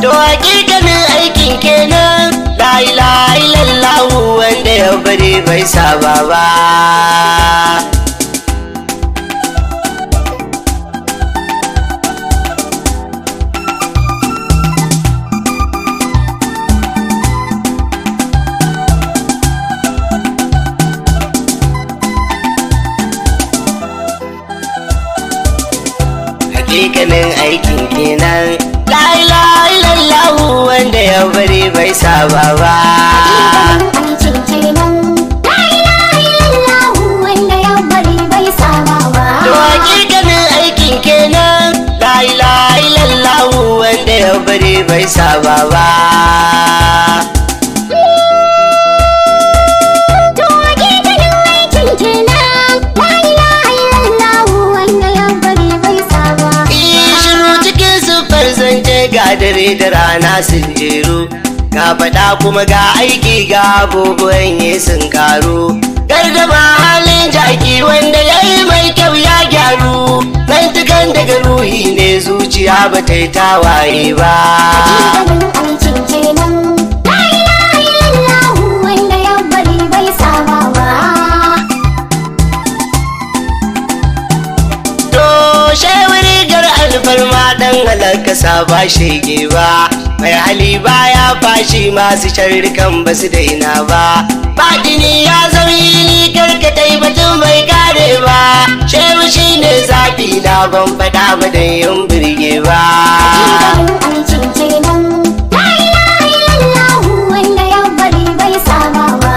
to hakikanin aikin kenan la ilaha illallah wanda ya bari bai saba ba hakikanin aikin kenan la ilaha illallah wanda ya bari bai saba ba aikin kenan la ilaha illallah wanda ya bari bai saba ba to hakikanin aikin kenan la ilaha illallah wanda ya bari bai saba ba to hakikanin aikin kenan la ilaha illallah wanda ya bari bai saba Iyi shiru cikin sufar zance ga dare da rana sun jeru ga faɗa kuma ga aiki ga abubuwan yi sun karu gardama halin jaki wanda ya yi mai kyau ya gyaru zantukan daga ruhi ne zuciya ba ta yi tawaye ba hakikanin aikin kenan la ilaha illallah wanda ya bari bai saba ba to shewari gar alfarma dan halaka ba shege ba mai hali baya fashi masu sharrikan ba su daina ba Fadini ya zauyi karkatai batun bai kare ba shehu shi ne zafi na ban faɗa ba da yin birge ba hakikanin aikin kenan la ilaha illallah wanda ya bari bai saba ba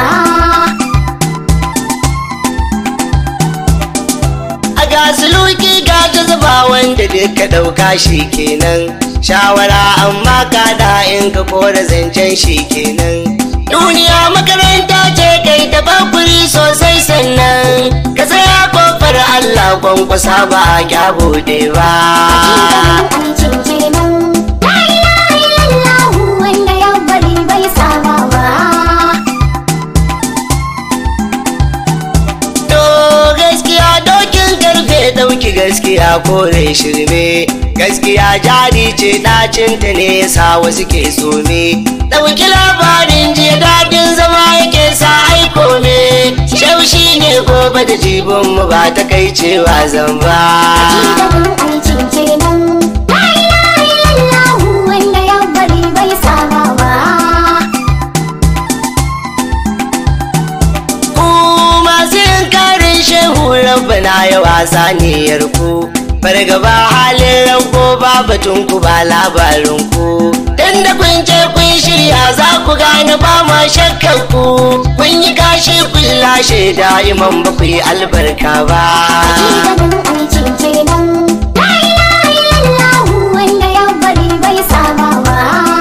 a gasuluki ga jazaba wanda duka ɗauka shi kenan shawara amma ka da in ka kora zancen shi kenan duniya makaranta ce kai ta bakuri sosai sannan ka tsaya kofar Allah kwankwasa ba a kyabode ba aikin kenan la ilaha illallah wanda ya bari bai saba ba to gaskiya dokin karfe dauki gaskiya kore shirme gaskiya jari ce ɗacinta ne ya sa wasu ke some ɗauki labarin jiya daɗin zama yake sa aiko me shaushi ne gobe da jibin mu ba ta kai cewa zan ba hakikanin aikin kenan la ilaha illallah wanda ya bari bai saba ba ku masu yin karin shehu rabbana ya wasa niyyar ku fargaba halin ranko ba batun ku ba labarin ku dan da kun ce kun shirya za ku gane ba ma shakkar ku kun yi kashi kun lashe da'iman ba ku yi albarka ba hakikanin aikin kenan la ilaha illallah wanda ya bari bai saba ba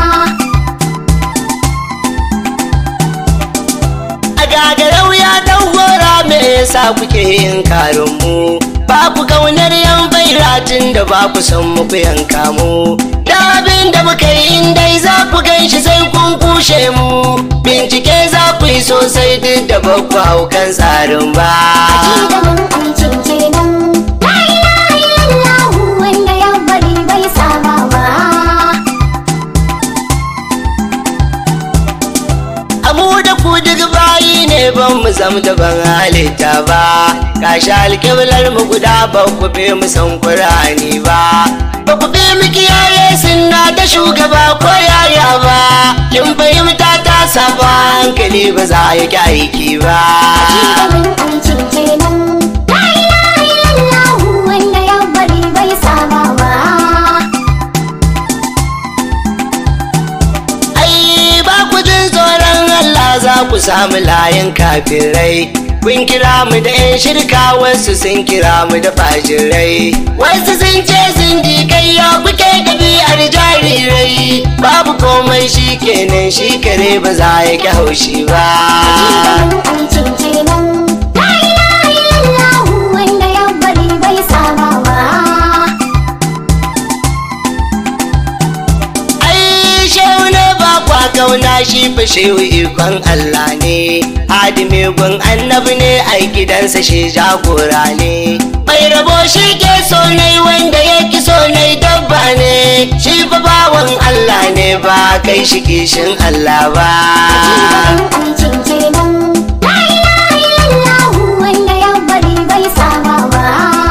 a gagarau ya dan gora me yasa kuke yin karin mu ba ku kaunar yan bairatin da ba ku san muku yanka mu da abin da muka yi in dai za ku gan shi sai kun kushe mu bincike za ku yi sosai duk da ba ku hau kan tsarin ba hakikanin aikin kenan la ilaha illallah wanda ya bari bai saba ba amu da ku duk bayi ne ban mu zam da ban halitta ba kashi alkiblar mu guda ba ku fi mu san kurani ba ba ku fi mu kiyaye sunna ta shugaba ko yaya ba kin fahimta ta saba hankali ba za ya ki aiki ba hakikanin aikin kenan la ilaha illallah wanda ya bari bai saba ba ai ba ku jin tsoron Allah za ku samu layin kafirai kun kira mu da 'yan shirka wasu sun kira mu da fajirai wasu sun ce sun ji kai ya kuke ɗabi'ar jarirai babu komai shi kenan shi kare ba za ya ki haushi ba hakikanin aikin kenan la ilaha illallah wanda ya bari bai saba ba ai shehu ne ba kwa kauna shi fa shehu ikon Allah ne hadimi gun annabi ne ai gidansa shi jagora ne mai rabo shi ke so nai wanda ya ki so nai dabba ne shi fa bawan Allah ne ba kai shi kishin Allah ba aikin kenan la ilaha illallah wanda ya bari bai saba ba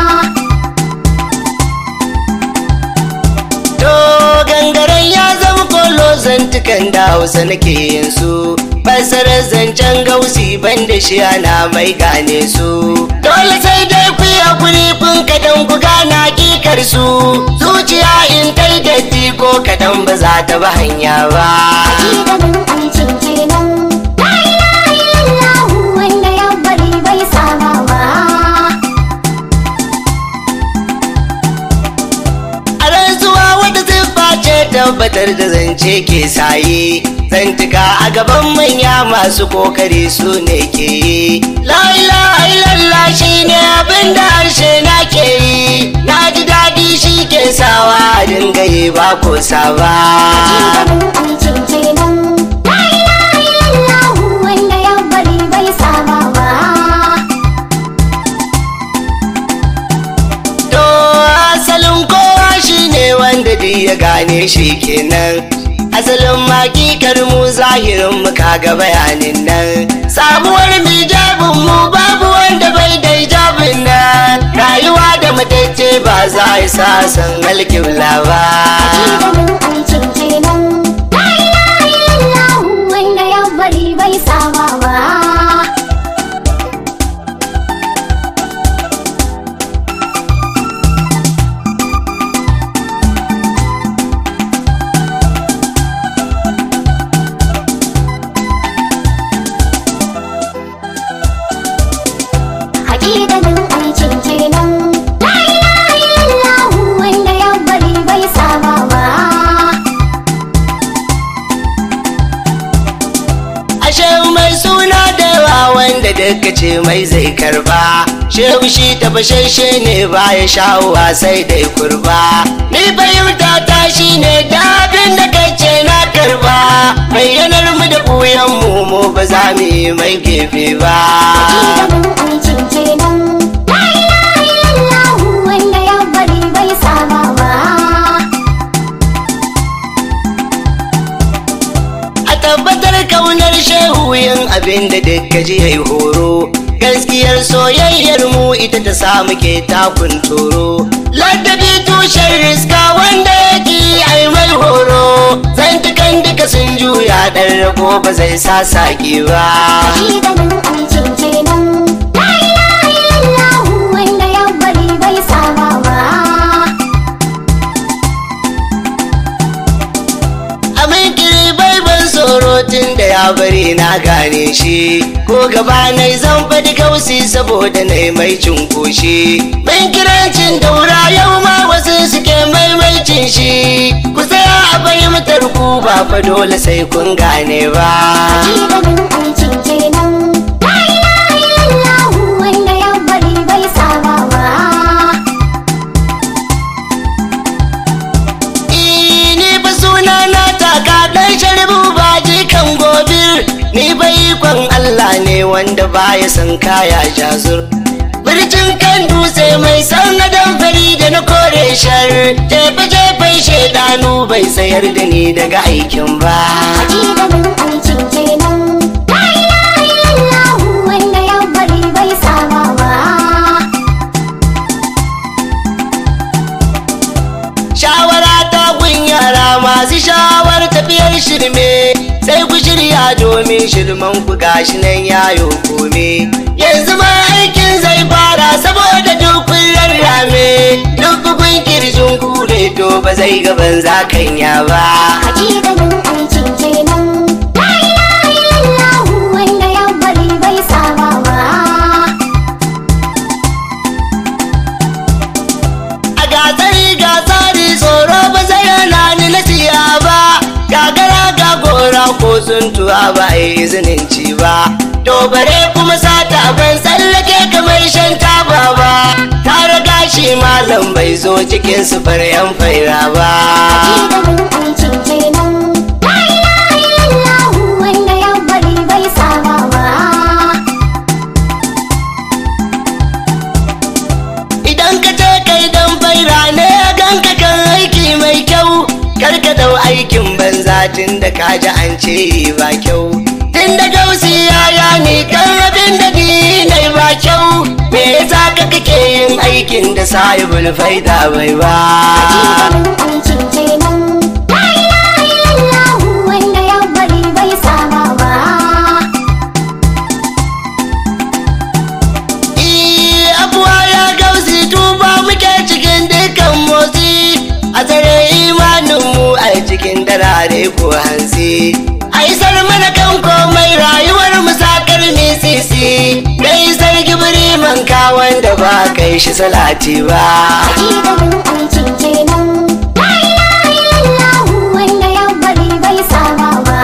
To gangaren ya zama kolo zantukan da hausa nake yin su Fasarar zancen gausi ban da shi ana mai gane su Dole sai dai ku yi hakuri kun kadan ku gana kikar su Zuciya in tai datti ko kadan ba za ta ba hanya ba Hakikanin aikin kenan la ilaha illallah wanda ya bari bai saba ba A rantsuwa wata siffa ce tabbatar da zance ke saye zantuka a gaban manya masu kokari su ne ke yi la ilaha illallah shi ne abin da harshe na ke yi na ji daɗi shi ke sawa a dinga yi ba ko saba Hakikanin aikin kenan la ilaha illallah wanda ya bari bai saba ba to asalin kowa shi ne wanda duk ya gane shi kenan asalin makikar mu zahirin mu kaga bayanin nan samuwar mijabin mu babu wanda bai da hijabin nan rayuwa da matacce ba za a sa san alkibla ba Hakikanin aikin kenan la ilaha illallah wanda ya bari bai saba ba Hakikanin aikin kenan la ilaha illallah wanda ya bari bai saba ba ashe mai suna da yawa wanda duka ce mai zai karba shehu shi tafashashe ne ba ya sha'uwa sai dai kurba ni fahimta ta shi ne da abin da kace na karba bayyanar mu da buyan mu mu ba za mu yi mai gefe ba Hakikanin aikin kenan la ilaha illallah wanda ya bari bai saba ba a tabbatar kaunar shehu yin abin da duka ji yayi horo gaskiyar soyayyar mu ita ta samu ke takun toro ladabi tushen riska wanda yake ai mai horo zantukan duka sun juya dan rago ba zai sa saki ba Hakikanin aikin kenan la ilaha illallah wanda ya bari bai saba ba Amin kiri bai ban tsoro tun da ya bari na gane shi ko gaba na zan faɗi kausi saboda na mai cunkoshi ban kirancin daura yau ma wasu suke maimaicin shi ku tsaya a fahimtar ku ba fa dole sai kun gane ba Hakikanin aikin kenan la ilaha illallah wanda ya bari bai saba ba ni ba suna na taka dan sharbu ba jikan gobir ni bai kwan Allah ne wanda baya san kaya jazur birjin kan dutse mai san adam fari da na kore shar jefe jefen shaidanu bai sayar da ni daga aikin ba Hakikanin aikin kenan la ilaha illallah wanda ya bari bai saba ba shawara ta gun yara masu shawar tafiyar shirme sai ku shirya domin shirman ku gashi nan yayo kome yanzu ma aikin zai fara saboda dukkan rarrame duk bugun kirjin kure to ba zai gaban zakanya ba Hakikanin aikin kenan la ilaha illallah wanda ya bari bai saba ba a gatsari gatsari tsoro ba zai hana ni na siya ba gagara ga gora ko tsuntuwa ba a yi izinin ci ba to bare kuma sata ban tsallake kamar shan taba ba ta riga shi malam bai zo cikin sufar yan faira ba Hakikanin aikin kenan la ilaha illallah wanda ya bari bai saba ba idan ka ce kai dan faira ne ganka kan aiki mai kyau karka dau aikin banza tun da kaji an ce ba kyau tun da gausi yaya ni kan abin da ni nai ba kyau me yasa ka kake yin aikin da sahibul faida bai ba Hakikanin aikin kenan. La ilaha illallah wanda ya bari bai saba ba. Eh, abuwa ya gausi tuba muke cikin dukkan motsi a tsare imaninmu a cikin darare ko hansi a isar mana kan komai rayuwar musakar sisi da isar gibiri manka wanda ba kai shi salati ba Hakikanin aikin kenan. La ilaha illallah wanda ya bari bai saba ba.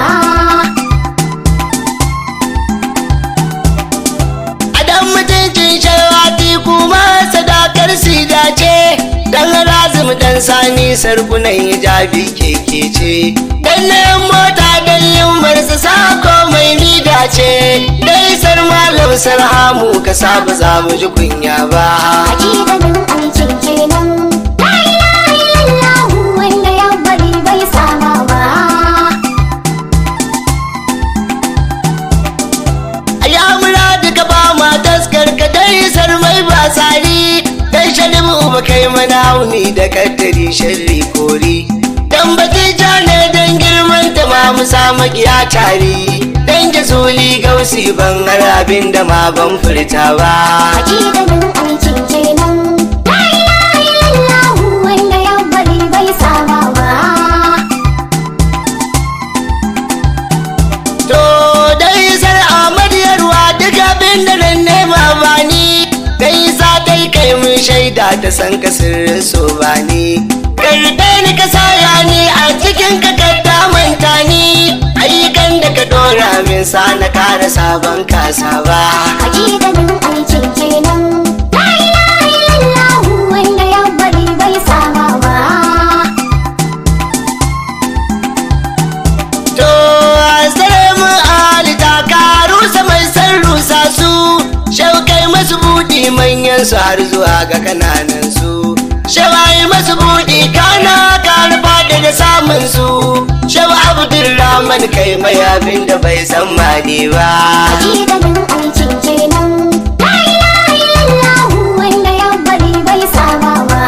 Adam mutuncin shawati kuma sadakar sida ce Dan razum dan sani sarkunan hijabi keke ce Dan nayan mota dan yin sa komai nida ce Dai sar malam sarhamu ka saba za mu ji kunya ba Hakikanin aikin kenan. La ilaha illallah wanda ya bari bai saba ba. ya muradu ka ba ma taskar ka dai sar mai ba sari dan shalim uba kai mana hauni da kaddari sharri kori dan batija ne dan girman ta ma mu samu kiya tari dan jasuli gausi ban har abin da ma ban furta ba Hakikanin aikin kenan. La ilaha illallah wanda ya bari bai saba ba. to dai sar Ahmad yarwa duk abin da nan nema ba ni dai sa dai kai mun shaida ta san ka sirrin so ba ni karɓe ni ka saya ni a cikin ka kadda manta ni ayyukan da ka dora min sa na kara sabon kasa ba Hakikanin aikin kenan. La ilaha illallah wanda ya bari bai saba ba. to sare mu alita ka rusa mai san rusa su shaukai masu buɗi manyan su har zuwa ga kananan su shawai masu buɗi kana karfa da da samun su shawa abdulrahman kai mai abin da bai san mani ba Hakikanin aikin kenan. La ilaha illallah wanda ya bari bai saba ba.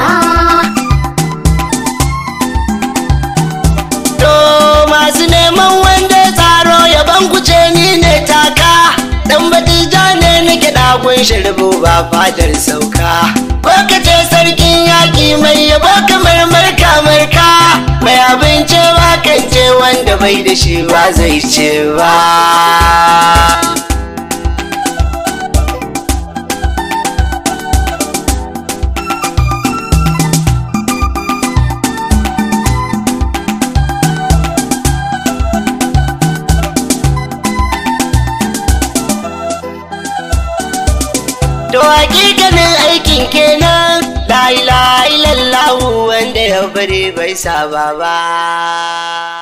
to masu neman wanda ya tsaro yaban kuce ni ne taka dan batija ne nake dagun shirbu ba fadar sauka ko ka ce sarkin yaƙi mai yabo kamar marka marka mai abin cewa kan ce wanda bai da shi ba zai ce ba To hakikanin aikin kenan la ilaha illallah wanda ya bari bai saba ba